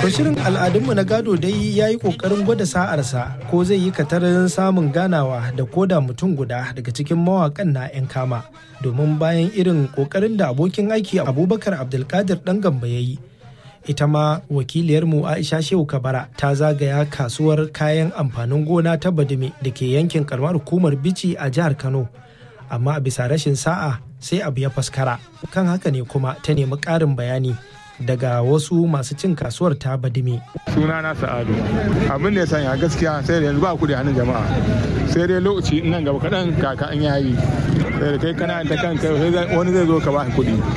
To shirin al'adunmu na gado dai ya yi ƙoƙarin gwada sa'arsa ko zai yi katarin samun ganawa da koda mutum guda daga cikin mawaƙan na 'yan kama domin bayan irin ƙoƙarin da abokin aiki abubakar abdulkadir ɗan gamba ya yi ita ma wakiliyarmu aisha shehu kabara ta zagaya kasuwar kayan amfanin gona ta badime da ke yankin karamar hukumar bici a jihar kano amma a bisa rashin sa'a sai abu ya faskara kan haka ne kuma ta nemi ƙarin bayani daga wasu masu cin kasuwar ta badime suna na sa'adu abin da ya sanya gaskiya sai da yanzu ba kuɗi hannun jama'a sai dai lokaci nan gaba kaɗan kaka an yayi sai da kai kana da kanka wani zai zo ka ba kuɗi